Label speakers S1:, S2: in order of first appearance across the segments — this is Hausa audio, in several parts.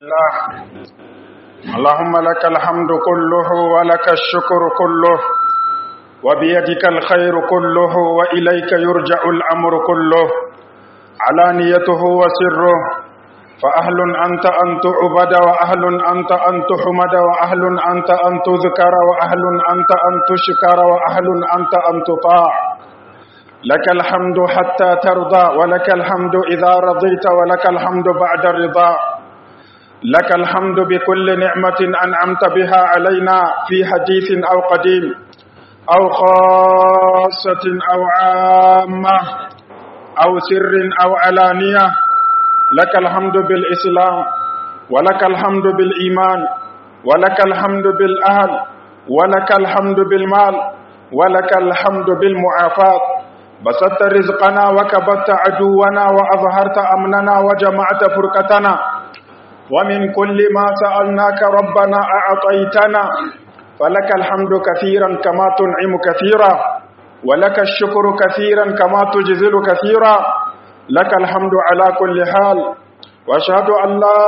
S1: الله اللهم لك الحمد كله ولك الشكر كله وبيدك الخير كله وإليك يرجع الأمر كله علانيته وسره فأهل أنت أن تعبد وأهل أنت أن تحمد وأهل أنت أن تذكر وأهل أنت أن تشكر وأهل أنت أن تطاع لك الحمد حتى ترضى ولك الحمد إذا رضيت ولك الحمد بعد الرضا لك الحمد بكل نعمة أنعمت بها علينا في حديث أو قديم أو خاصة أو عامة أو سر أو علانية لك الحمد بالإسلام ولك الحمد بالإيمان ولك الحمد بالأهل ولك الحمد بالمال ولك الحمد بالمعافاة بسطت رزقنا وكبت عدونا وأظهرت أمننا وجمعت فرقتنا ومن كل ما سألناك ربنا أعطيتنا فلك الحمد كثيرا كما تنعم كثيرا ولك الشكر كثيرا كما تجزل كثيرا لك الحمد على كل حال واشهد ان لا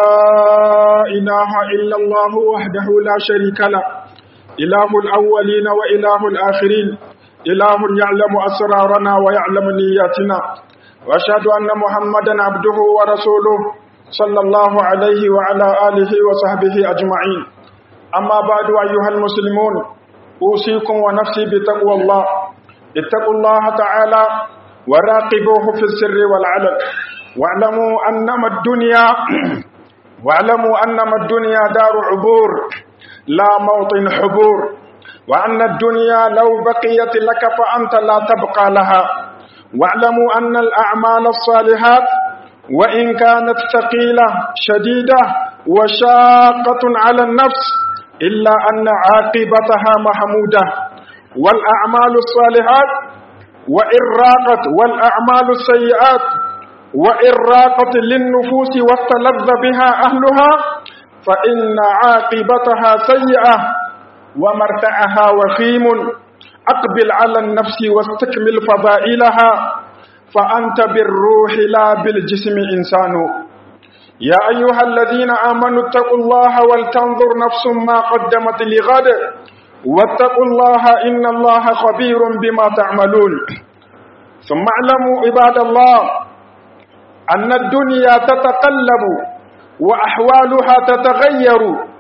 S1: اله الا الله وحده لا شريك له اله الاولين واله الاخرين اله يعلم اسرارنا ويعلم نياتنا واشهد ان محمدا عبده ورسوله صلى الله عليه وعلى اله وصحبه اجمعين اما بعد ايها المسلمون اوصيكم ونفسي بتقوى الله اتقوا الله تعالى وراقبوه في السر والعلن واعلموا انما الدنيا واعلموا انما الدنيا دار عبور لا موطن حبور وان الدنيا لو بقيت لك فانت لا تبقى لها واعلموا ان الاعمال الصالحات وان كانت ثقيله شديده وشاقه على النفس الا ان عاقبتها محموده والاعمال الصالحات وإن راقت والأعمال السيئات وإن راقت للنفوس واستلذ بها أهلها فإن عاقبتها سيئة ومرتعها وخيم أقبل على النفس واستكمل فضائلها فأنت بالروح لا بالجسم إنسان يا أيها الذين آمنوا اتقوا الله ولتنظر نفس ما قدمت لغد واتقوا الله إن الله خبير بما تعملون ثم اعلموا عباد الله أن الدنيا تتقلب وأحوالها تتغير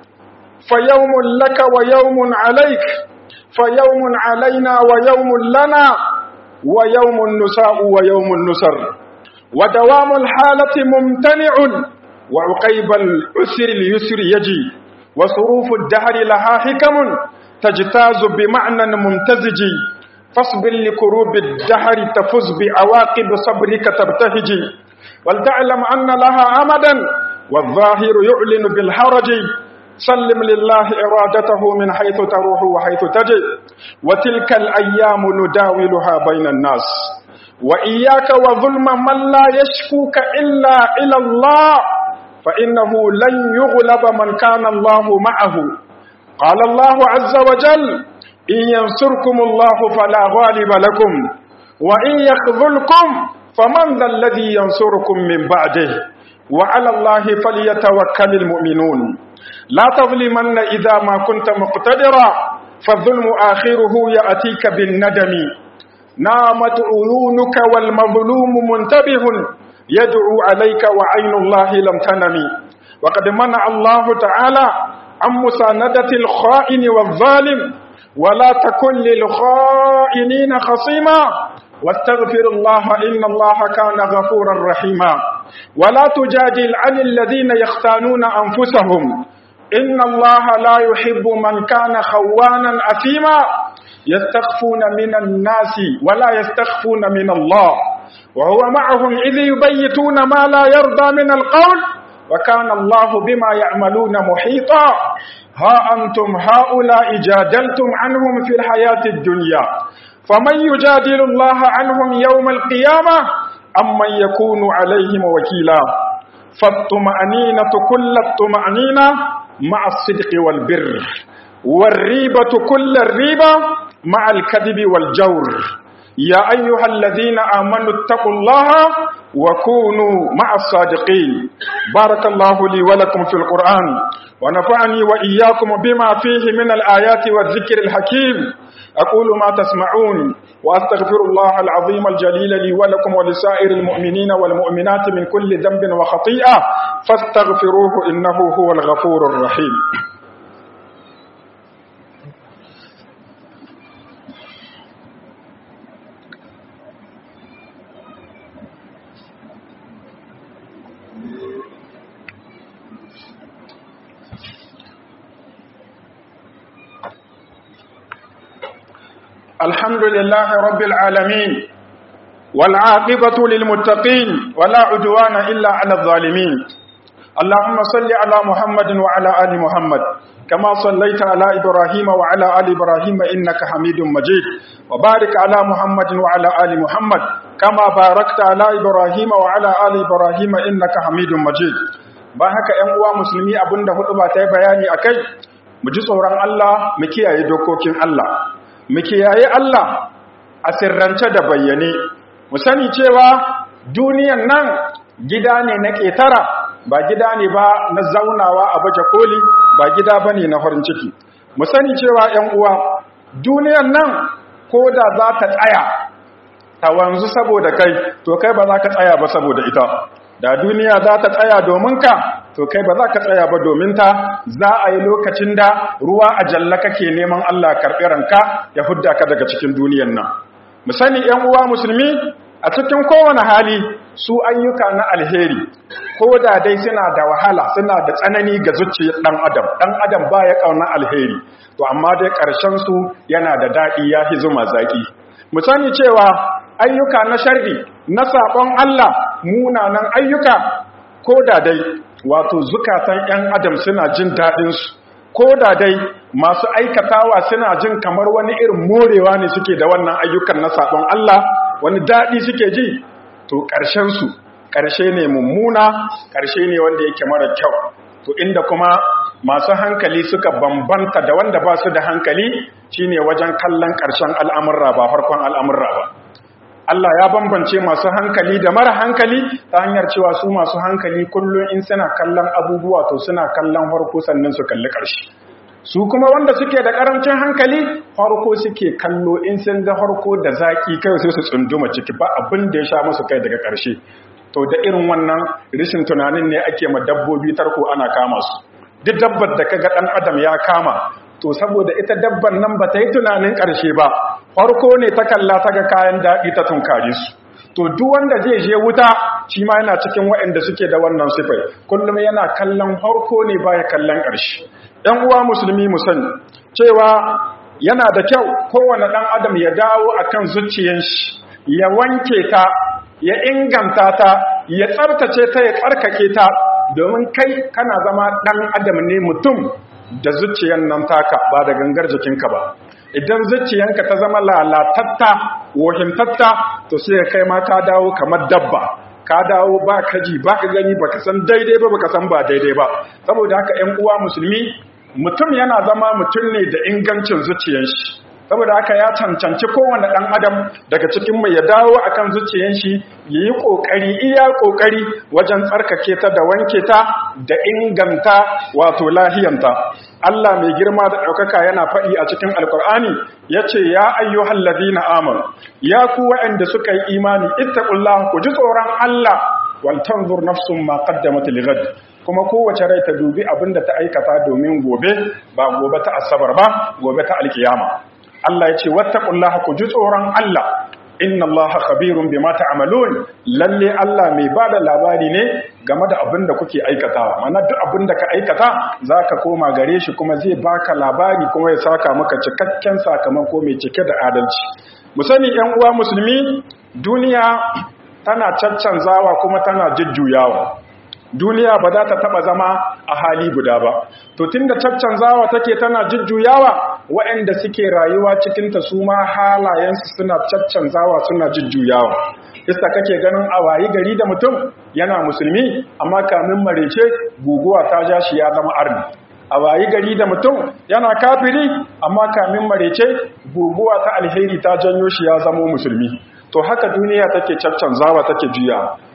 S1: فيوم لك ويوم عليك فيوم علينا ويوم لنا ويوم النساء ويوم النسر ودوام الحالة ممتنع وعقيب العسر اليسر يجي وصروف الدهر لها حكم تجتاز بمعنى ممتزج فاصبر لكروب الدهر تفز بعواقب صبرك تبتهج ولتعلم أن لها أمدا والظاهر يعلن بالحرج سلم لله إرادته من حيث تروح وحيث تجي وتلك الأيام نداولها بين الناس وإياك وظلم من لا يشكوك إلا إلى الله فإنه لن يغلب من كان الله معه قال الله عز وجل إن ينصركم الله فلا غالب لكم وإن يخذلكم فمن ذا الذي ينصركم من بعده وعلى الله فليتوكل المؤمنون لا تظلمن إذا ما كنت مقتدرا فالظلم آخره يأتيك بالندم نامت عيونك والمظلوم منتبه يدعو عليك وعين الله لم تنم وقد منع الله تعالى عن مساندة الخائن والظالم ولا تكن للخائنين خصيما واستغفر الله إن الله كان غفورا رحيما ولا تجادل عن الذين يختانون أنفسهم إن الله لا يحب من كان خوانا أثيما يستخفون من الناس ولا يستخفون من الله وهو معهم إذ يبيتون ما لا يرضى من القول وكان الله بما يعملون محيطا ها أنتم هؤلاء جادلتم عنهم في الحياة الدنيا فمن يجادل الله عنهم يوم القيامة أم من يكون عليهم وكيلا فالطمأنينة كل الطمأنينة مع الصدق والبر والريبة كل الريبة مع الكذب والجور يا أيها الذين آمنوا اتقوا الله وكونوا مع الصادقين بارك الله لي ولكم في القرآن ونفعني وإياكم بما فيه من الآيات والذكر الحكيم أقول ما تسمعون وأستغفر الله العظيم الجليل لي ولكم ولسائر المؤمنين والمؤمنات من كل ذنب وخطيئة فاستغفروه إنه هو الغفور الرحيم الحمد لله رب العالمين والعاقبة للمتقين ولا عدوان إلا على الظالمين اللهم صل على محمد وعلى آل محمد كما صليت على إبراهيم وعلى آل إبراهيم إنك حميد مجيد وبارك على محمد وعلى آل محمد كما باركت على إبراهيم وعلى آل إبراهيم إنك حميد مجيد ba haka ‘yan uwa musulmi abinda hudu ba ta yi bayani a kai mu ji tsoron Allah mu kiyaye dokokin Allah mu kiyaye Allah a sirrance da bayyane mu sani cewa duniyan nan gida ne na ƙetara ba gida ne ba na zaunawa a baje koli ba gida ba ne na farin ciki mu sani cewa ‘yan uwa duniyan nan ko da za ta tsaya ta wanzu saboda kai to kai ba za ka tsaya ba saboda ita da duniya za ta tsaya domin ka to kai ba za ka tsaya ba domin ta za a yi lokacin da ruwa a jalla kake neman Allah karɓi ranka ya hudda ka daga cikin duniyan nan mu sani ƴan uwa musulmi a cikin kowane hali su ayyuka na alheri ko da dai suna da wahala suna da tsanani ga zuciyar ɗan adam ɗan adam ba ya ƙauna alheri to amma dai ƙarshen su yana da daɗi ya fi zuma zaƙi mu sani cewa ayyuka na sharri na saƙon Allah munanan ayyuka ko da dai wato zukatan 'yan adam suna jin daɗinsu ko da dai masu aikatawa suna jin kamar wani irin morewa ne suke da wannan ayyukan na saƙon Allah wani daɗi suke ji to ƙarshensu ƙarshe ne mummuna ƙarshe ne wanda yake mara kyau to inda kuma masu hankali suka bambanta da wanda ba su da hankali shine wajen kallon ƙarshen al'amurra ba farkon al'amurra ba Allah ya bambance masu hankali da mara hankali ta hanyar cewa su masu hankali kullum in suna kallon abubuwa to suna kallon farko sannan su kalli ƙarshe su kuma wanda suke da ƙarancin hankali farko suke kallo in sun ga farko da zaƙi kai sai su tsunduma ciki ba abin da ya sha musu kai daga ƙarshe to da irin wannan rishin tunanin ne ake ma dabbobi tarko ana kama su duk dabbar da kaga ɗan adam ya kama to saboda ita dabban nan ba ta yi tunanin ƙarshe ba farko ne ta kalla ta ga kayan daɗi ta tunkare su to duk wanda zai je wuta shi ma yana cikin waɗanda suke da wannan sifai kullum yana kallon farko ne baya kallon ƙarshe ɗan uwa musulmi mu sani cewa yana da kyau kowane ɗan adam ya dawo akan zuciyar shi ya wanke ta ya inganta ta ya tsartace ta ya tsarkake ta domin kai kana zama ɗan adam ne mutum da zuciyan nan taka ba da gangar jikinka ba idan zuciyanka ta zama lalatatta wohintatta to sai kai ma ka dawo kamar dabba ka dawo ba ka ji ba ka gani ba ka san daidai ba ba ka san ba daidai ba saboda haka 'yan uwa musulmi mutum yana zama mutum ne da ingancin zuciyan shi saboda haka ya cancanci kowane ɗan adam daga cikin mai ya dawo akan zuciyan shi ya yi ƙoƙari iya ƙoƙari wajen tsarkake ta da wanke ta da inganta wato lahiyanta Allah mai girma da ɗaukaka yana faɗi a cikin alkur'ani ya ce ya ayyuhal ladina amanu ya ku waɗanda suka yi imani ittaqullah ku ji tsoron Allah wal tanzur nafsun ma qaddamat lighad kuma kowace rai ta dubi abinda ta aikata domin gobe ba gobe ta asabar ba gobe ta alkiyama Allah ya ce wattaqullaha ku ji tsoron Allah inna allaha khabirun bima ta'malun lalle Allah mai bada labari ne game da abin da kuke aikatawa mana duk abin da ka aikata zaka koma gare shi kuma zai baka labari kuma ya saka maka cikakken sakamako mai cike da adalci mu sani ƴan uwa musulmi duniya tana caccanzawa kuma tana jujjuyawa duniya ba za ta taba zama a hali guda ba to tunda caccanzawa take tana jujjuyawa waɗanda suke rayuwa cikin ta su ma halayensu suna caccanzawa suna jujjuyawa isa kake ganin a wayi gari da mutum yana musulmi amma kamin marece guguwa ta ja shi ya zama arni a wayi gari da mutum yana kafiri amma kamin marece guguwa ta alheri ta janyo shi ya zama musulmi to haka duniya take caccanzawa take juya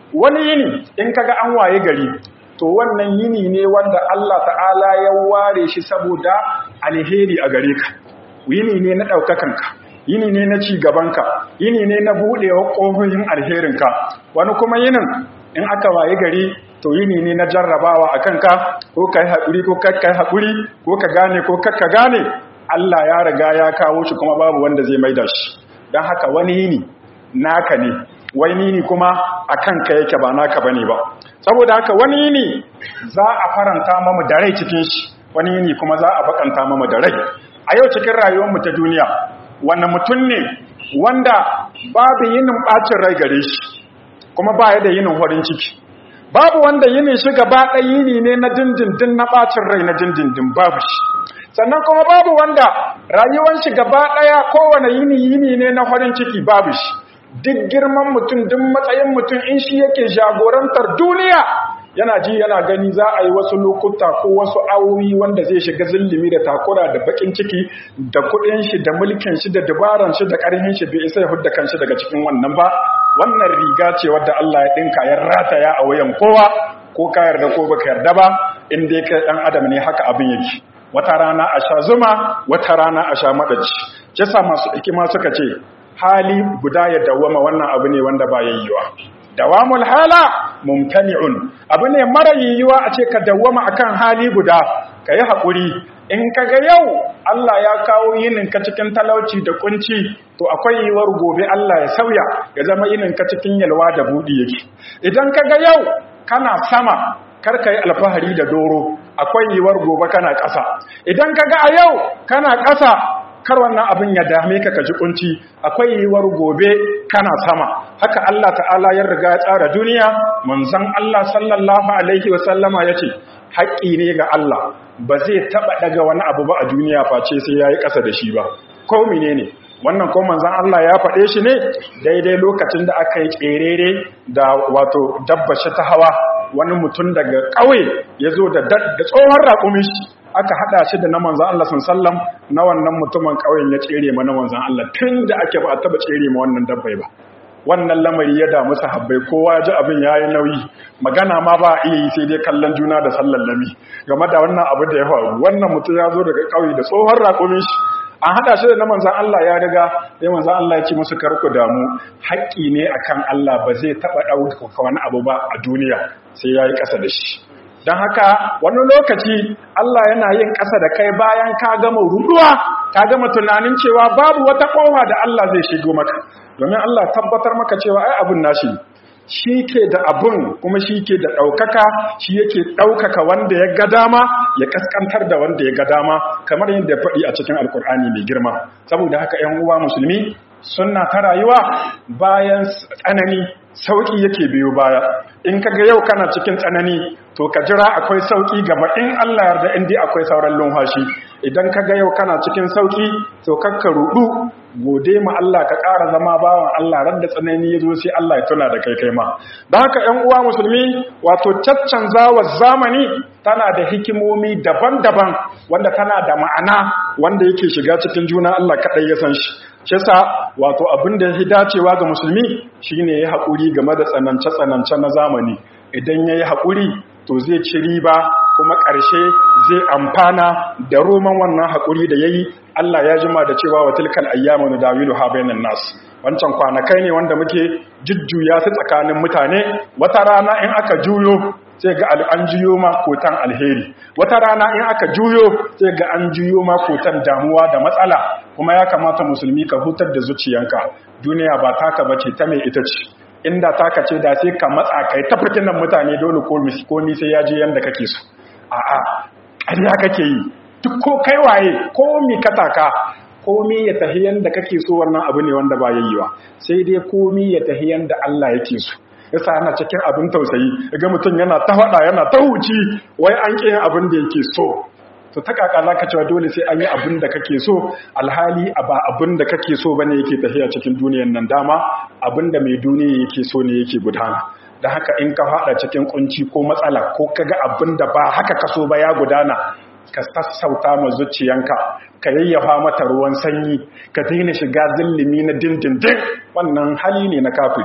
S1: wani yini in kaga an waye gari to wannan yini ne wanda Allah ta'ala ya ware shi saboda alheri a gare ka yini ne na ɗaukakanka yini ne na ci gabanka yini ne na buɗewa ƙofofin alherinka wani kuma yinin in aka waye gari to yini ne na jarrabawa a kanka ko ka yi haƙuri ko kakka yi haƙuri ko ka gane ko kakka gane Allah ya riga ya kawo shi kuma babu wanda zai maida shi don haka wani yini naka ne wani yini kuma a kanka yake ba naka bane ba saboda haka wani yini za a faranta mamu da rai cikin shi wani yini kuma za a bakanta mamu da rai a yau cikin rayuwarmu ta duniya wanda mutum ne wanda babu yinin ɓacin rai gare shi kuma ba ya da yinin horin ciki babu wanda yinin shi gaba ɗaya yini ne na dindindin na ɓacin rai na dindindin babu shi sannan kuma babu wanda rayuwar shi gaba ɗaya kowane yini yini ne na horin ciki babu shi duk girman mutum duk matsayin mutum in shi yake jagorantar duniya yana ji yana gani za a yi wasu lokuta ko wasu awoyi wanda zai shiga zillimi da takura da bakin ciki da kudin shi da mulkin shi da dabaran shi da karhin shi bai isa ya hudda kanshi daga cikin wannan ba wannan riga ce wadda Allah ya dinka ya rataya a wayan kowa ko ka yarda ko baka yarda ba in dai kai dan adam ne haka abin yake wata rana a sha zuma wata rana a sha madaci kisa masu hikima suka ce hali guda ya dawwama wannan abu ne wanda ba yayyuwa dawamul hala mumtani'un abu ne mara yiwuwa a ce ka dawwama akan hali guda ka yi haƙuri in ka ga yau Allah ya kawo yinin ka cikin talauci da kunci to akwai yiwuwar gobe Allah ya sauya ya zama yinin ka cikin yalwa da buɗi yake idan ka ga yau kana sama kar ka yi alfahari da doro akwai yiwuwar gobe kana ƙasa idan ka ga a yau kana ƙasa kar wannan abin ya dame ka kaji kunci akwai yiwuwar gobe kana sama haka Allah ta'ala ya riga ya tsara duniya manzon Allah sallallahu alaihi wa sallama yace haƙƙi ne ga Allah ba zai taba daga wani abu ba a duniya face sai yayi ƙasa da shi ba ko menene wannan ko manzon Allah ya faɗe shi ne daidai lokacin da aka yi tserere da wato dabbashi ta hawa wani mutum daga ƙauye ya zo da tsohon raƙumin shi aka hada shi da na manzan Allah sallam na wannan mutumin ƙauyen ya tsere ma na manzan Allah tun da ake ba a taba tsere ma wannan dabbai ba wannan lamari ya damu sahabbai kowa ya ji abin yayi nauyi magana ma ba a iya yi sai dai kallon juna da sallan lami game da wannan abu da ya faru wannan mutum ya zo daga ƙauye da tsohon raƙumin shi an hada shi da na manzan Allah ya riga sai manzan Allah ya ce musu karku damu haƙƙi ne akan Allah ba zai taɓa ɗauka wani abu ba a duniya sai ya yi ƙasa da shi don haka wani lokaci Allah yana yin ƙasa da kai bayan ka gama ruduwa ka gama tunanin cewa babu wata ƙofa da Allah zai shigo maka domin Allah tabbatar maka cewa ai abun nashi shi ke da abun kuma shi ke da ɗaukaka shi yake ɗaukaka wanda ya ga dama ya kaskantar da wanda ya ga dama kamar yadda ya faɗi a cikin alkur'ani mai girma saboda haka ‘yan uwa musulmi sunna ta rayuwa bayan tsanani sauƙi yake biyo baya in kaga yau kana cikin tsanani to ka jira akwai sauƙi gaba in Allah yarda in dai akwai sauran lumfashi idan kaga yau kana cikin sauƙi to kakka rudu gode ma Allah ka ƙara zama bawan Allah ran da tsanani ya zo sai Allah ya tuna da kai kai ma don haka ƴan uwa musulmi wato caccanzawa zamani tana da hikimomi daban-daban wanda tana da ma'ana wanda yake shiga cikin juna Allah kaɗai ya san shi shi yasa wato abin da ya dacewa ga musulmi shine ya haƙuri game da tsanance-tsanance na zamani idan ya yi haƙuri to zai ci riba kuma ƙarshe zai amfana da roman wannan haƙuri da ya yi Allah ya jima da cewa wa tilkal ayyamu nudawilu ha bainan nas wancan kwanakai ne wanda muke jujjuya su tsakanin mutane wata rana in aka juyo sai ga an juyo ma kotan alheri wata rana in aka juyo sai ga an juyo ma kotan damuwa da matsala kuma ya kamata musulmi ka hutar da zuciyanka duniya ba taka bace ta mai ita ce inda taka ce da sai ka matsa kai ta fitinan mutane dole ko komi sai ya je yanda kake so a'a ƙarya kake yi duk ko kai waye ko mi ka taka komi ya tafi yanda kake so wannan abu ne wanda ba yayyiwa sai dai komi ya tafi yanda Allah yake so yasa ana cikin abin tausayi ga mutum yana ta faɗa yana ta huci wai an ƙi yin abin da yake so to ta kaka za ka cewa dole sai an yi abin da kake so alhali ba abin da kake so bane yake tafiya cikin duniyan nan dama abin da mai duniya yake so ne yake gudana da haka in ka faɗa cikin kunci ko matsala ko kaga abin da ba haka ka so ba ya gudana ka sassauta ma zuciyanka ka yayyafa mata ruwan sanyi ka daina shiga zillimi na dindindin wannan hali ne na kafiri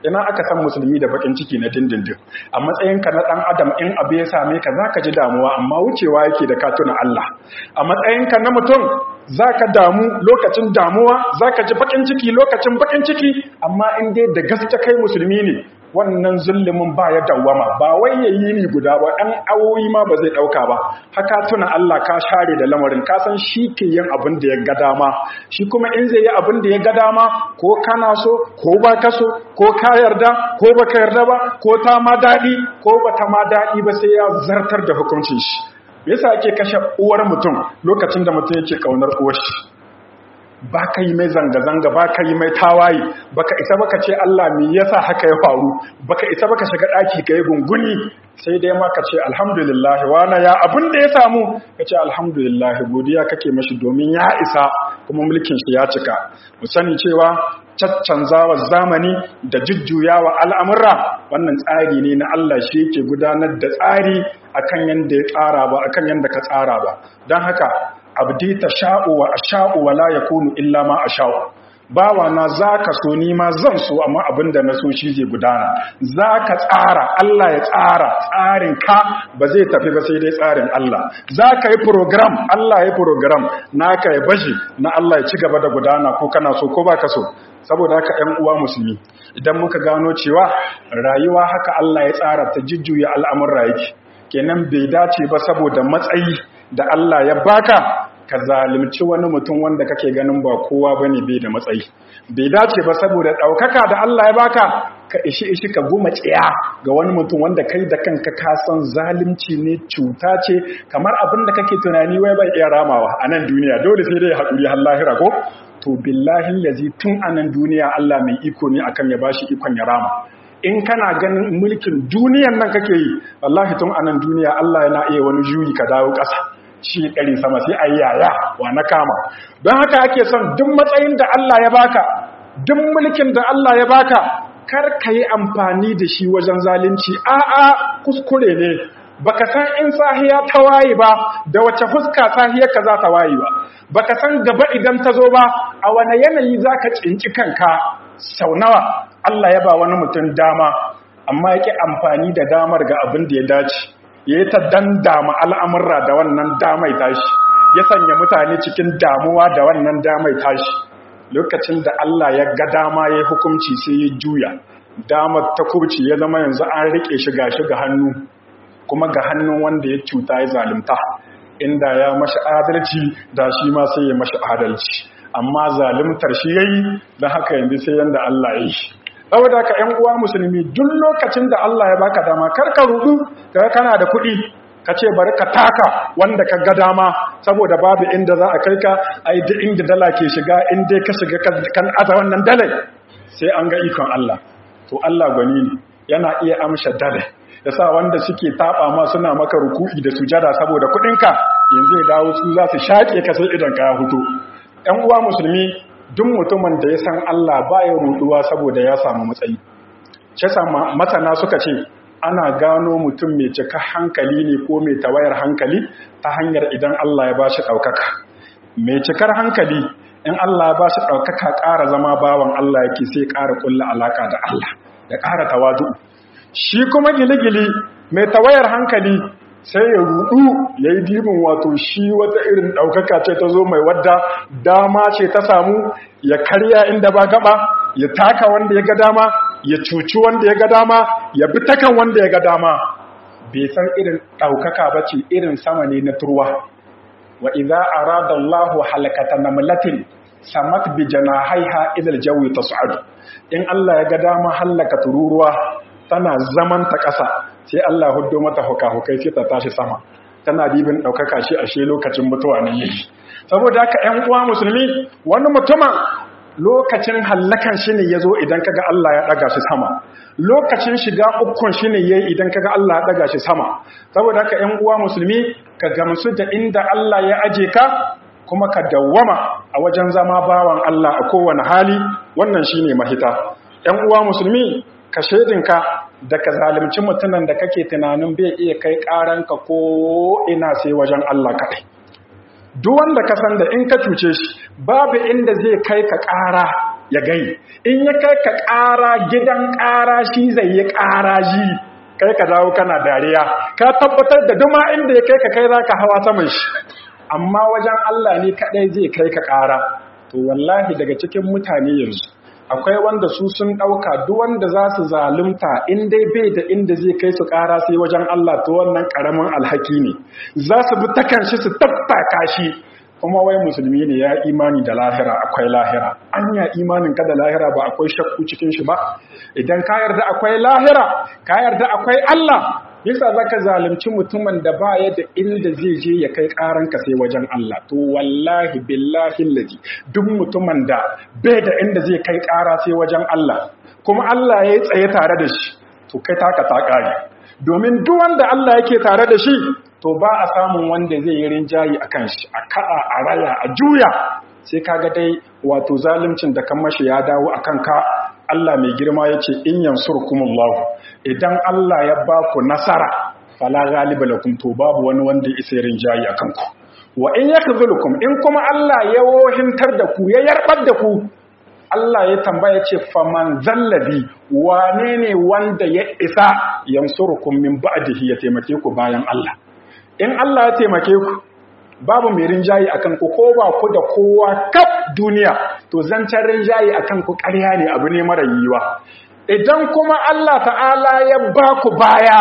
S1: ina aka san musulmi da bakin ciki na dindindin a matsayinka na dan adam in abu ya same ka zaka ji damuwa amma wucewa yake da ka tuna Allah a matsayinka na mutum zaka damu lokacin damuwa zaka ji bakin ciki lokacin bakin ciki amma in dai da gaske kai musulmi ne wannan zullumin ba ya dawwama ba wai yayi ni guda ba ɗan awoyi ma ba zai ɗauka ba haka tuna Allah ka share da lamarin ka san shi ke yin abin da ya ga dama shi kuma in zai yi abin da ya ga dama ko kana so ko ba ka so ko ka yarda ko ba ka yarda ba ko ta ma daɗi ko ba ta ma daɗi ba sai ya zartar da hukuncin shi yasa ake kashe uwar mutum lokacin da mutum yake kaunar uwar shi ba ka yi mai zanga-zanga ba ka yi mai tawaye ba ka isa baka ce Allah me yasa haka ya faru ba ka isa baka shiga ɗaki ka yi gunguni sai dai ma ka ce alhamdulillah wana ya abin da ya samu ka ce alhamdulillah godiya kake mashi domin ya isa kuma mulkin shi ya cika mu sani cewa caccanzawa zamani da jujjuyawa al'amura wannan tsari ne na Allah shi yake gudanar da tsari akan yanda ya tsara ba akan yanda ka tsara ba don haka abdi ta sha'u wa asha'u wa la yakunu illa ma asha'u bawa na zaka so ni ma zan so amma abinda na so shi zai gudana zaka tsara Allah ya tsara tsarin ka ba zai tafi ba sai dai tsarin Allah zaka yi program Allah ya program naka ya bashi na Allah ya ci gaba da gudana ko kana so ko baka so saboda haka ƴan uwa musulmi idan muka gano cewa rayuwa haka Allah ya tsara ta jujjuya al'amuran yake kenan bai dace ba saboda matsayi da Allah ya baka ka zalimci wani mutum wanda kake ganin ba kowa bane bai da matsayi bai dace ba saboda daukaka da Allah ya baka ka ishi ishi ka goma tsiya ga wani mutum wanda kai da kanka ka san zalimci ne cuta ce kamar abin da kake tunani wai bai iya ramawa a nan duniya dole sai dai haƙuri har lahira ko to billahi lazi tun a nan duniya Allah mai iko ne akan ya bashi ikon ya rama in kana ganin mulkin duniyan nan kake yi wallahi tun a nan duniya Allah yana iya wani juyi ka dawo ƙasa shi ɗari sama sai a yaya wa na kama don haka ake son duk matsayin da Allah ya baka duk mulkin da Allah ya baka kar ka yi amfani da shi wajen zalunci a'a kuskure ne baka san in sahiya ta waye ba da wace fuska sahiyar ka za ta waye ba baka san gaba idan ta zo ba a wane yanayi zaka tsinci kanka sau nawa Allah ya ba wani mutum dama amma yake amfani da damar ga abin da ya dace ya yi ta dandama al'amurra da wannan damai tashi ya sanya mutane cikin damuwa da wannan damai tashi lokacin da Allah ya ga dama ya hukunci sai ya juya damar ta kurci ya zama yanzu an riƙe shi gashi ga hannu kuma ga hannun wanda ya cuta ya zalimta inda ya mashi adalci da shi ma sai ya mashi adalci amma zalimtar shi yayi don haka yanzu sai yanda Allah ya yi saboda ka ƴan uwa musulmi duk lokacin da Allah ya baka dama kar ka rudu kaga kana da kuɗi ka ce bari ka taka wanda ka ga dama saboda babu inda za a kai ka ai duk inda dala ke shiga in dai ka shiga kan aza wannan dalai sai an ga ikon Allah to Allah gwani ne yana iya amsha dalai yasa wanda suke taba ma suna maka ruku'i da sujada saboda kuɗinka yanzu ya dawo su za su shaƙe ka sai idan ka ya fito ƴan uwa musulmi duk mutumin da ya san Allah baya ruduwa saboda ya samu matsayi ce sama masana suka ce ana gano mutum mai cika hankali ne ko mai tawayar hankali ta hanyar idan Allah ya bashi ɗaukaka mai cikar hankali in Allah ya bashi ɗaukaka ƙara zama bawan Allah yake sai ƙara ƙulla alaƙa da Allah ya ƙara tawadu shi kuma giligili mai tawayar hankali sai ya rudu ya yi dibin wato shi wata irin ɗaukaka ce ta zo mai wadda dama ce ta samu ya karya inda ba gaba ya taka wanda ya ga dama ya cuci wanda ya ga dama ya bi takan wanda ya ga dama bai san irin ɗaukaka ba ce irin sama ne na turwa wa idza arada Allahu halakata namlatin samat bi janahaiha ila aljawi tas'adu in Allah ya ga dama halaka tururuwa tana zaman ta ƙasa sai Allah huddo mata hukai sai ta tashi sama tana dibin ɗaukaka shi ashe lokacin mutuwa ne yake saboda haka ƴan uwa musulmi wani mutumin lokacin hallakan shi ne ya zo idan kaga Allah ya ɗaga shi sama lokacin shiga ukun shi ne ya idan kaga Allah ya ɗaga shi sama saboda haka ƴan uwa musulmi ka gamsu da inda Allah ya aje ka kuma ka dawwama a wajen zama bawan Allah a kowane hali wannan shine mahita ƴan uwa musulmi ka shaidinka da ka zalimci mutumin da kake tunanin bai iya kai ƙaranka ko ina sai wajen Allah kaɗai duk wanda ka san da in ka cuce shi babu inda zai kai ka ƙara ya gai in ya kai ka ƙara gidan ƙara shi zai yi ƙara ji kai ka dawo kana dariya ka tabbatar da duma inda ya kai ka kai za ka hawa saman shi amma wajen Allah ne kaɗai zai kai ka ƙara to wallahi daga cikin mutane yanzu akwai wanda su sun ɗauka duk wanda za su zalunta in dai bai da inda zai kai su ƙara sai wajen Allah to wannan ƙaramin alhaki ne za su bi takan shi su tattaka shi kuma wai musulmi ne ya imani da lahira akwai lahira an ya imanin ka da lahira ba akwai shakku cikin shi ba idan ka yarda akwai lahira ka yarda akwai Allah yasa zaka zalunci mutumin da ba ya da inda zai je ya kai karanka sai wajen Allah to wallahi billahi lazi duk mutumin da bai da inda zai kai kara sai wajen Allah kuma Allah ya tsaye tare da shi to kai taka ta kare domin duk wanda Allah yake tare da shi to ba a samun wanda zai yi rinjayi akan shi a ka'a a raya a juya sai kaga dai wato zaluncin da kan mashi ya dawo akan ka Allah mai girma ya ce in yansurkumullahu idan Allah ya ba ku nasara fala ghaliba lakum to babu wani wanda ya isa rinjayi akan ku wa in yakzulukum in kuma Allah ya wohintar da ku ya yarbar da ku Allah ya tambaya ce faman zallabi wane ne wanda ya isa yansurukum min ba'dihi ya taimake ku bayan Allah in Allah ya taimake ku babu mai rinjayi akan ku ko ba ku da kowa kaf duniya to zancen rinjayi akan ku ƙarya ne abu ne mara yiwa idan kuma Allah ta'ala ya ba ku baya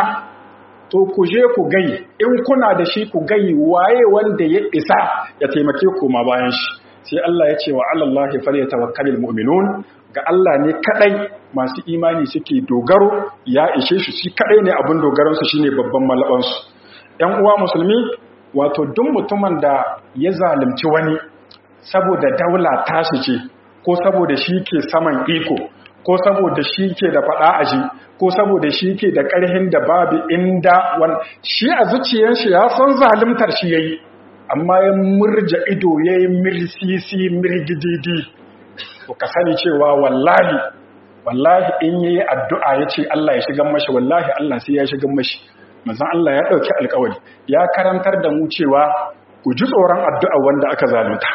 S1: to ku je ku gai in kuna da shi ku gai waye wanda ya isa ya taimake ku ma bayan shi sai Allah ya ce wa alallahi falyatawakkalul mu'minun ga Allah ne kadai masu imani suke dogaro ya ishe shi shi kadai ne abin dogaransu shine babban malabansu ‘yan uwa musulmi wato duk mutumin da ya zalunci wani saboda daula tashi ce ko saboda shi ke saman iko ko saboda shi ke da faɗa aji ko saboda shi ke da ƙarhin da babu inda wani shi a zuciyarshi ya san zaluntar shi ya yi amma ya murja ido ya yi mirsisi mirgididi to ka sani cewa wallahi wallahi in yi addu'a ya ce Allah ya shigan mashi wallahi Allah sai ya shigan mashi manzon Allah ya ɗauki alƙawari ya karantar da mu cewa ku ji tsoron addu'a wanda aka zalunta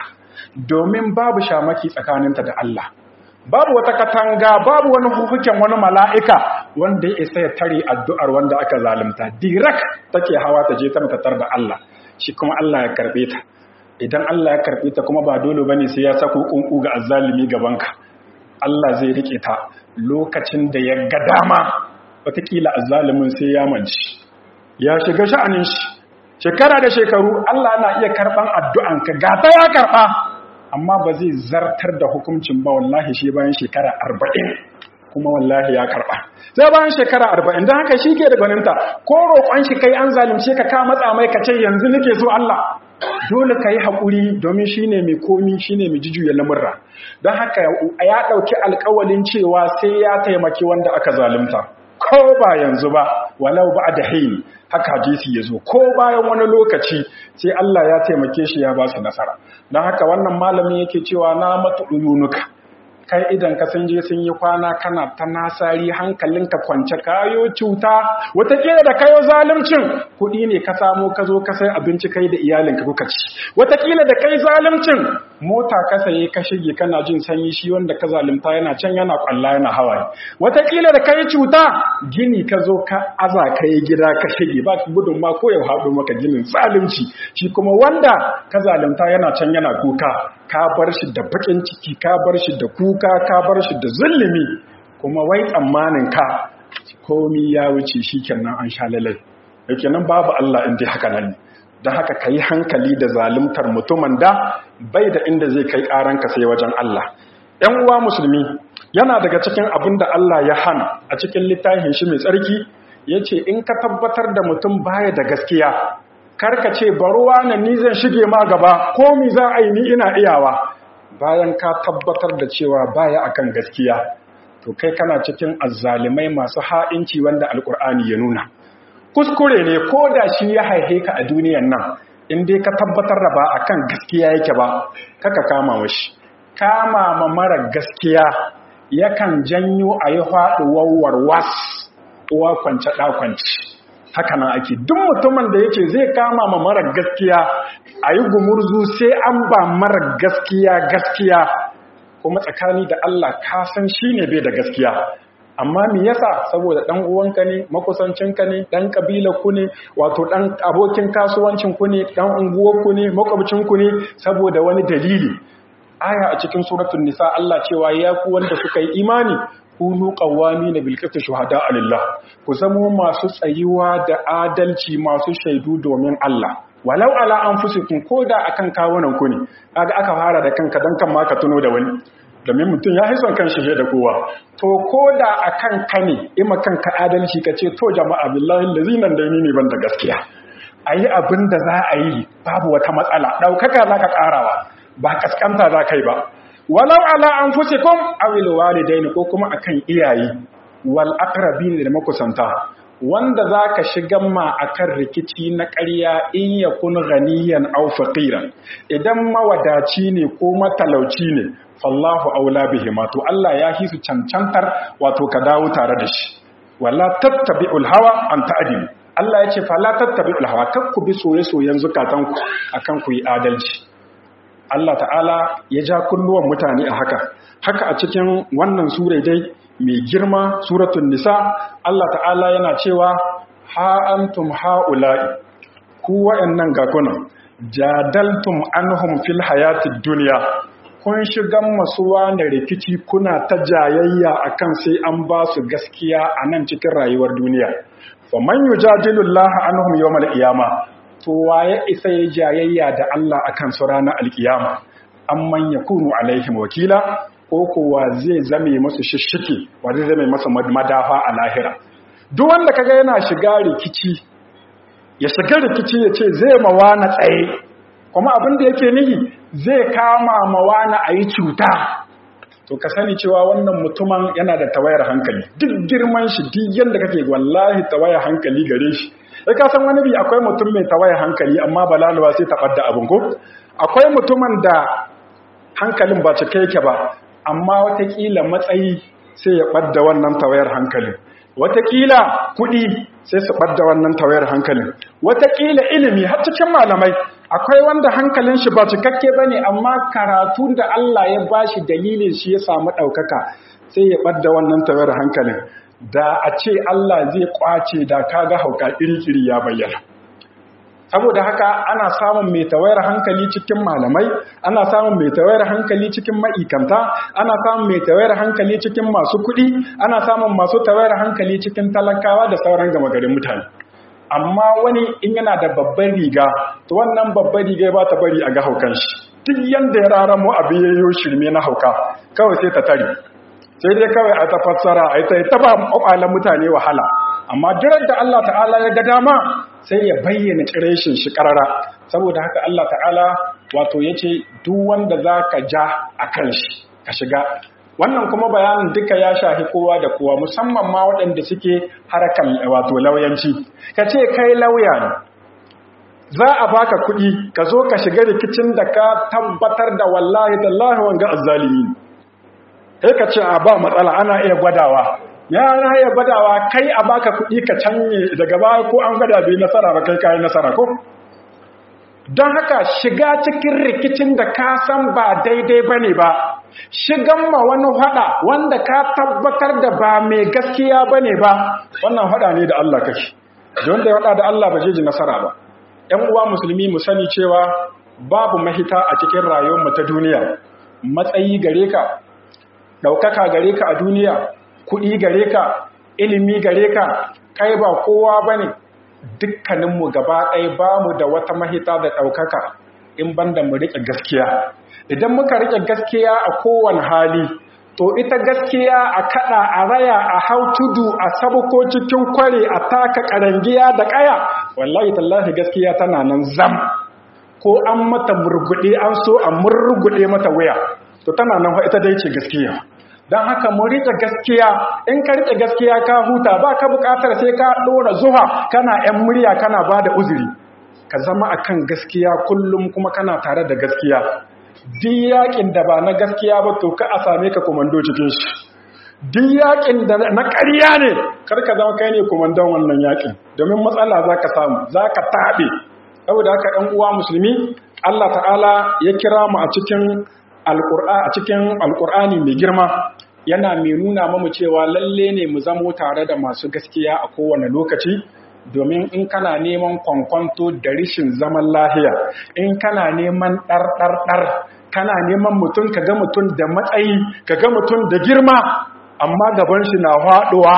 S1: domin babu shamaki tsakaninta da Allah babu wata katanga babu wani hukuken wani mala'ika wanda ya isa ya tare addu'ar wanda aka zalunta dirak take hawa ta je ta matatar da Allah shi kuma Allah ya karɓe ta idan Allah ya karɓe ta kuma ba dole bane sai ya sako kunku ga azzalimi gabanka Allah zai rike ta lokacin da ya ga dama wataƙila azzalimin sai ya manci ya shiga sha'anin shi shekara da shekaru Allah na iya karɓan addu'anka ga ta ya karɓa amma ba zai zartar da hukuncin ba wallahi shi bayan shekara arba'in kuma wallahi ya karɓa sai bayan shekara arba'in don haka shi ke da gwaninta ko roƙon shi kai an zalimce ka ka matsa mai ka ce yanzu nake so Allah dole ka yi haƙuri domin shi ne mai komi shi ne mai jijuya lamurra don haka ya ɗauki alƙawalin cewa sai ya taimaki wanda aka zalunta ko ba yanzu ba walau ba da haini haka hadisi ya zo ko bayan wani lokaci sai Allah ya taimake shi ya ba su nasara don haka wannan malamin yake cewa na matu uyunuka kai idan ka sun je sun yi kwana kana ta nasari hankalinka kwance kayo cuta watakila da kayo zaluncin kuɗi ne ka samo ka zo ka sai abinci kai da iyalinka kuka ci watakila da kai zaluncin mota ka saye ka shige kana jin sanyi shi wanda ka zalunta yana can yana kwalla yana hawaye watakila da kai cuta gini ka zo ka aza ka yi gida ka shige ba gudun ma ko ya haɗu maka ginin zalunci shi kuma wanda ka zalunta yana can yana kuka ka bar shi da bakin ciki ka bar shi da kuka ka bar shi da zulumi kuma wai tsammanin ka komi ya wuce shi kenan an sha lalai yake nan babu Allah inda haka nan don haka ka yi hankali da zaluntar mutumin da bai da inda zai kai ƙaranka sai wajen Allah ‘yan uwa musulmi yana daga cikin abin da Allah ya hana a cikin littafin shi mai tsarki ya ce in ka tabbatar da mutum baya da gaskiya karka ce baruwa na ni zan shige ma gaba ko mi za a yi ni ina iyawa bayan ka tabbatar da cewa baya akan gaskiya to kai kana cikin azzalimai masu ha'inci wanda alkur'ani ya nuna kuskure ne ko da shi ya haihe ka a duniyan nan in dai ka tabbatar da ba akan gaskiya yake ba kaka kama mashi kama ma mara gaskiya yakan janyo a yi haɗuwar warwas uwa kwance ɗakwanci haka nan ake duk mutumin da yake zai kama ma mara gaskiya a yi gumurzu sai an ba mara gaskiya gaskiya kuma tsakani da Allah ka san shine bai da gaskiya amma me yasa saboda dan uwanka ne makusancinka ne dan kabilar ku ne wato dan abokin kasuwancin ku ne dan unguwar ku ne makwabcin ku ne saboda wani dalili aya a cikin suratul nisa Allah cewa ya ku wanda suka yi imani kunu qawwamina bil qisti shuhada lillah ku zamo masu tsayuwa da adalci masu shaidu domin Allah walau ala anfusikum koda akan kawunan ku ne kaga aka fara da kanka dan kan ma ka tuno da wani domin mutum ya haison kan shi da kowa to koda akan ka ne ima kanka adalci ka ce to jama'a billahi lazinan da ni ne ban da gaskiya ayi abin da za a yi babu wata matsala daukaka zaka karawa ba kaskanta za kai ba walau ala anfusikum awil walidaini ko kuma akan iyaye wal aqrabin da makusanta wanda zaka shigan ma akan rikici na ƙarya in yakun ghaniyan aw faqiran idan mawadaci ne ko matalauci ne fallahu aula bihima to Allah ya hisu cancantar wato ka dawo tare da shi wala tattabi'ul hawa an ta'dilu Allah ya ce fala tattabi'ul hawa kakku bi soye-soyen zukatanku akan ku yi adalci Allah ta'ala ya ja kunnuwan mutane a haka haka a cikin wannan sura dai mai girma suratul nisa Allah ta'ala yana cewa ha antum haula'i ku wayannan ga kunan jadaltum anhum fil hayatid dunya kun shigan masuwa na rikici kuna ta jayayya akan sai an ba su gaskiya a nan cikin rayuwar duniya fa man yujadilu Allah anhum yawmal qiyamah to waye isa ya jayayya da Allah akan su ranar alkiyama amman yakunu alaihim wakila ko kowa zai zame masu shishike wa zai zame masa madafa a lahira duk wanda kaga yana shiga rikici ya shiga rikici ya ce zai mawana tsaye kuma abin da yake nihi zai kama mawana a yi cuta to ka sani cewa wannan mutumin yana da tawayar hankali duk girman shi duk yadda kake wallahi tawayar hankali gare shi sai ka san wani bi akwai mutum mai tawayar hankali amma balaluwa sai ta ɓadda abin ko akwai mutumin da hankalin ba cike yake ba amma watakila matsayi sai ya ɓadda wannan tawayar hankalin watakila kuɗi sai su ɓadda wannan tawayar hankalin watakila ilimi har cikin malamai akwai wanda hankalin shi ba cikakke ba ne amma karatu da Allah ya ba shi dalilin shi ya samu ɗaukaka sai ya ɓadda wannan tawayar hankalin da a ce Allah zai ƙwace da kaga hauka iri-iri ya bayyana saboda haka ana samun mai tawayar hankali cikin malamai ana samun mai tawayar hankali cikin ma'ikanta ana samun mai tawayar hankali cikin masu kuɗi ana samun masu tawayar hankali cikin talakawa da sauran gama garin mutane amma wani in yana da babban riga to wannan babban riga ba ta bari a ga haukan shi duk yanda ya raramo abin yayyo shirme na hauka kawai sai ta tare sai dai kawai a ta fassara a ta taba kwakwalen mutane wahala amma jirar da Allah ta'ala ya ga dama sai ya bayyana kireshin shi karara saboda haka Allah ta'ala wato ya ce duk wanda za ka ja a kan shi ka shiga wannan kuma bayanin duka ya shafi kowa da kowa musamman ma waɗanda suke harkar wato lauyanci ka ce kai lauya ne za a baka kuɗi ka zo ka shiga rikicin da ka tabbatar da wallahi tallahi wanga azzalimi sai ka ce a ba matsala ana iya gwadawa ya na iya gwadawa kai a baka kuɗi ka canye daga baya ko an gwada bai nasara ba kai kayi nasara ko don haka shiga cikin rikicin da ka san ba daidai ba ne ba shigan ma wani hada wanda ka tabbatar da ba mai gaskiya ba ne ba wannan hada ne da Allah kake don da ya hada da Allah ba zai ji nasara ba ‘yan uwa musulmi mu sani cewa babu mahita a cikin rayuwar ta duniya matsayi gare ka ɗaukaka gare ka a duniya kuɗi gare ka ilimi gare ka kai ba kowa ba ne dukkaninmu gaba ɗaya ba mu da wata mahita da ɗaukaka in banda mu riƙe gaskiya idan muka riƙe gaskiya a kowane hali to ita gaskiya a kaɗa a raya a hau tudu a sabuko cikin kware a taka ƙarangiya da ƙaya wallahi tallahi gaskiya tana nan zam ko an mata murguɗe an so a murguɗe mata wuya to tana nan ita dai ce gaskiya don haka mu riƙe gaskiya in ka riƙe gaskiya ka huta ba ka buƙatar sai ka ɗora zuwa kana ‘yan murya kana ba da uzuri ka zama akan gaskiya kullum kuma kana tare da gaskiya duk yaƙin da ba na gaskiya ba to ka a same ka komando cikin shi duk yaƙin da na ƙarya ne kar ka zama kai ne komandon wannan yaƙin domin matsala za ka samu za ka taɓe saboda haka ‘yan uwa musulmi Allah ta'ala ya kira mu a cikin a cikin alkur'ani mai girma yana mai nuna mamu cewa lalle ne mu zamo tare da masu gaskiya a kowane lokaci domin in kana neman kwankwanto da rishin zaman lahiya in kana neman ɗarɗarɗar kana neman mutum ka ga mutum da matsayi ka ga mutum da girma amma gaban shi na haɗuwa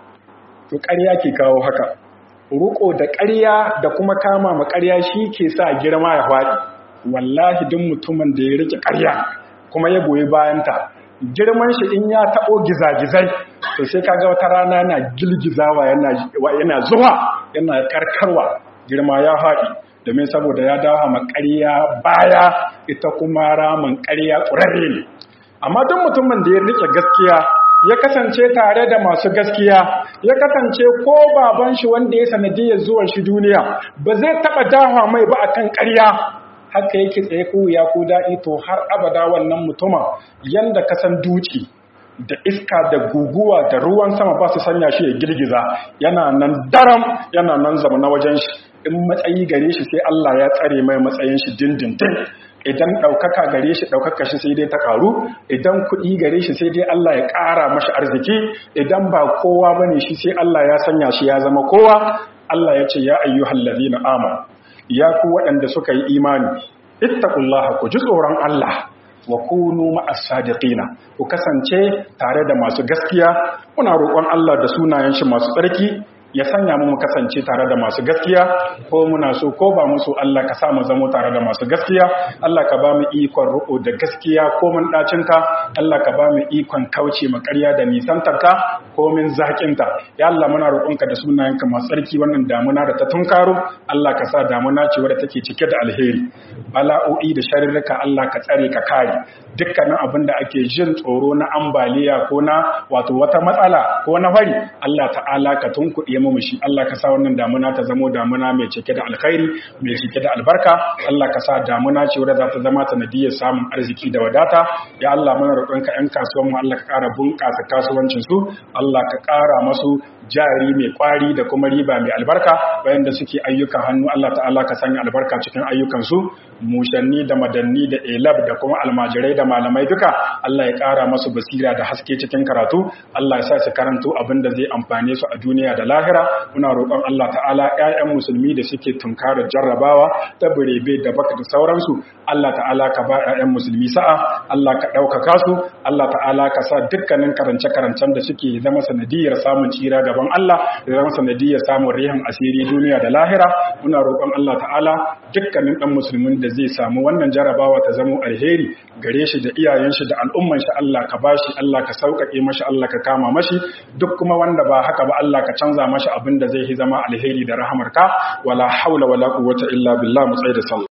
S1: to ƙarya ke kawo haka ruko da ƙarya da kuma kama ma ƙarya shi ke sa girma ya faɗi wallahi duk mutumin da ya rike ƙarya kuma ya goyi bayanta girman shi in ya taɓo gizagizai to sai kaga wata rana yana gilgizawa yana zuwa yana karkarwa girma ya haɗi domin saboda ya dawo ma ƙarya baya ita kuma ramin ƙarya ƙurarre ne amma duk mutumin da ya rike gaskiya ya kasance tare da masu gaskiya ya kasance ko baban shi wanda ya sanadiyar zuwan shi duniya ba zai taɓa dawa mai ba akan ƙarya haka yake tsaye ko ya ko daɗi to har abada wannan mutumin yanda ka san duci da iska da guguwa da ruwan sama ba su sanya shi ya girgiza yana nan daram yana nan zama na wajen shi in matsayi gare shi sai Allah ya tsare mai matsayin shi dindindin idan ɗaukaka gare shi ɗaukaka shi sai dai ta ƙaru idan kuɗi gare shi sai dai Allah ya ƙara mashi arziki idan ba kowa ba ne shi sai Allah ya sanya shi ya zama kowa Allah ya ce ya ayyuhal ladina amanu ya ku waɗanda suka yi imani ittaqullaha ku ji tsoron Allah wa kunu ma'as sadiqina ku kasance tare da masu gaskiya muna roƙon Allah da sunayen shi masu tsarki ya sanya mu kasance tare da masu gaskiya ko muna so ko ba musu Allah ka sa mu zamo tare da masu gaskiya Allah ka ba mu ikon ruko da gaskiya ko mun dacinta Allah ka ba mu ikon kauce ma ƙarya da nisantarka ko min zakinta ya Allah muna roƙonka da sunayenka masu tsarki wannan damuna da ta tunkaro Allah ka sa damuna ce wadda take cike da alheri bala'o'i da sharurruka Allah ka tsare ka kare dukkanin abin da ake jin tsoro na ambaliya ko na wato wata matsala ko na fari Allah ta'ala ka tunkuɗe mu shi Allah ka sa wannan damuna ta zamo damuna mai cike da alkhairi mai cike da albarka Allah ka sa damuna ce wadda za ta zama sanadiyar samun arziki da wadata ya Allah muna roƙonka ƴan kasuwan mu Allah ka ƙara bunƙasa kasuwancin su Allah ka ƙara masu jari mai kwari da kuma riba mai albarka bayan da suke ayyukan hannu Allah ta'ala ka sanya albarka cikin ayyukansu mushanni da madanni da elab da kuma almajirai da malamai duka Allah ya ƙara masu basira da haske cikin karatu Allah ya sa su karanto abin da zai amfane su a duniya da lahira muna roƙon Allah ta'ala ƴaƴan musulmi da suke tunkara jarrabawa ta burebe da baka da sauransu Allah ta'ala ka ba ƴaƴan musulmi sa'a Allah ka ɗaukaka su Allah ta'ala ka sa dukkanin karance-karancen da suke zama sanadiyar samun tsira gaban Allah da zama sanadiyar samun rihan asiri duniya da lahira muna roƙon Allah ta'ala dukkanin ɗan musulmin da zai samu wannan jarabawa ta zama alheri gare shi da iyayen shi da al'umman shi Allah ka bashi Allah ka sauƙaƙe mashi Allah ka kama mashi duk kuma wanda ba haka ba Allah ka canza mashi abin da zai zama alheri da rahamarka wala haula wala quwwata illa billah mu tsaye da sallah